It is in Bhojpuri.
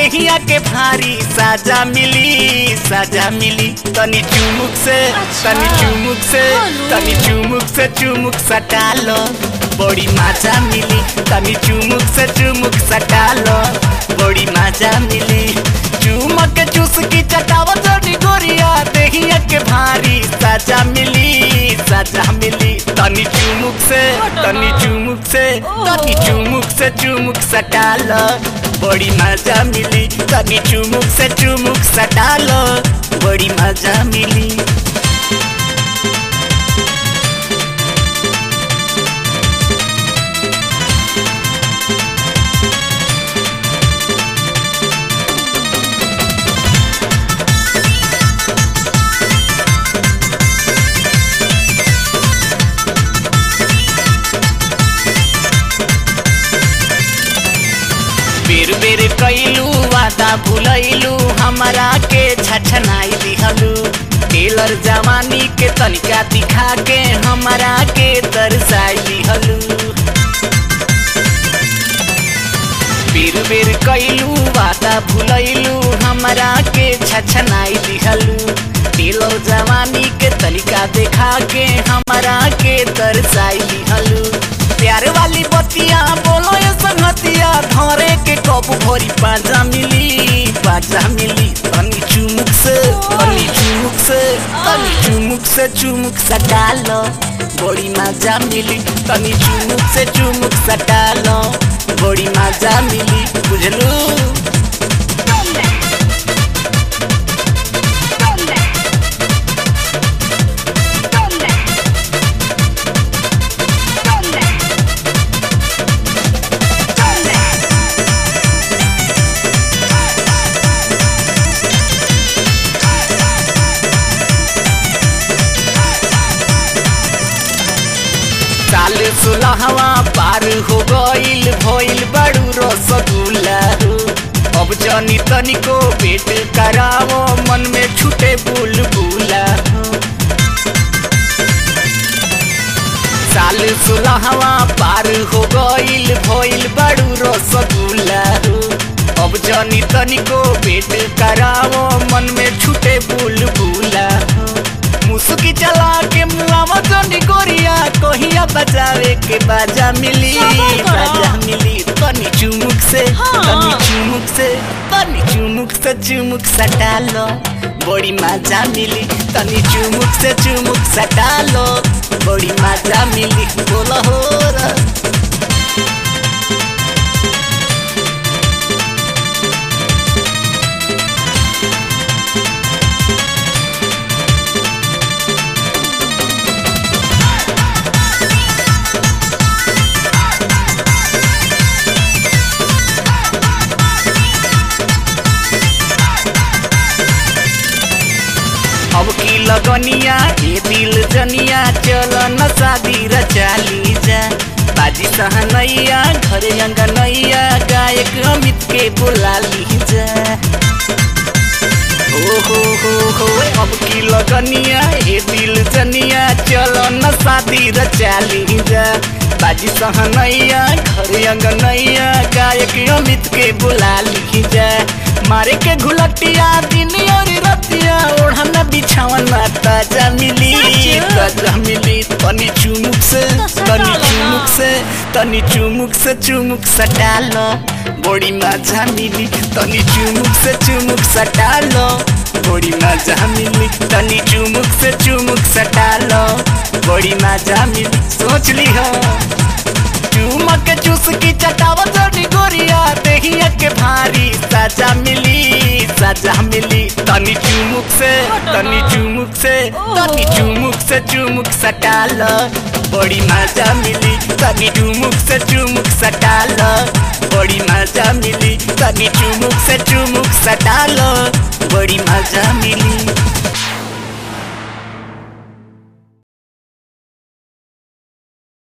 देहिया के भारी साजा मिली साजा मिली तनी चुमुक से अच्छा। तनी चुमुक से हेलो। तनी चुमुक से चुमुक सटा लो बड़ी मजा मिली तनी चुमुक से चुमुक सटा लो बड़ी मजा मिली चुमक के चूस की चटावत जोड़ी गोरिया देहिया के भारी साजा मिली साजा मिली तनी चुमुक से तनी चुमुक से तनी चुमुक से चुमुक सटा लो बड़ी मजा मिली तनी चुमुक से चुमुक सटा लो बड़ी मजा मिली बेर बेर कैलू वादा भुलैलू हमरा के छछनाई दिहलू टेलर जवानी के तनिका दिखा के हमरा के तरसाई दिहलू बेर बेर कैलू वादा भुलैलू हमरा के छछनाई दिहलू टेलर जवानी के तनिका दिखा के हमरा के तरसाई दिहलू प्यार वाली बतिया बोलो ये संगतिया धरे के कब भरी पाजा मिली पाजा मिली तनी चुमुक से तनी चुमुक से तनी चुमुक से चुमुक सटा लो बड़ी मजा मिली तनी चुमुक से चुमुक सटा लो बड़ी मजा मिली बुझलू ¿Dónde? ¿Dónde? ¿Dónde? ¿Dónde? ¿Dónde? साल सोलहवा पार हो गईल भइल बड़ू रसगुल्ला हो। अब जनी तनिको पेट करावो मन में छूटे बुलबुला हो। साल सोलहवा पार हो गईल भइल बड़ू रसगुल्ला हो। अब जनी तनिको पेट करावो मन में छूटे बुलबुला हो। मुसुकी चला के मुआवा जनी गोरिया कहिया बजावे के बाजा मिली सबर करो। बाजा मिली तनी चुमुक से हाँ। तनी चुमुक से तनी चुमुक से चुमुक सटा लो बड़ी मजा मिली तनी चुमुक से चुमुक सटा लो बड़ी मजा मिली बोलो हो रा। अब की लगनिया ये दिल जनिया चल न शादी रचाली जा बाजी सहनैया घर अंगनैया गायक अमित के बुला ली जा हो हो हो हो अब की लगनिया ये दिल जनिया चल न शादी रचाली जा बाजी सहनैया घर अंगनैया गायक अमित के बुला ली जा मारे के घुलटिया दिन और रतिया ओढ़ना बिछावना ताजा मिली सच? ताजा मिली तनी चुमुक से तो सटा तनी लो ना। चुमुक से तनी चुमुक से चुमुक सटा लो बड़ी मजा मिली तनी चुमुक से चुमुक सटा लो बड़ी मजा मिली तनी चुमुक से चुमुक सटा लो बड़ी मजा मिली सोच ली हो चुमक के चूस की चटावत जोड़ी गोरिया देहिया के भारी साजा मिली साजा मिली तनी चुमुक से तनी चुमुक से तनी चुमुक से चुमुक सटा लो बड़ी मजा मिली तनी चुमुक से चुमुक सटा लो बड़ी मजा मिली तनी चुमुक से चुमुक सटा लो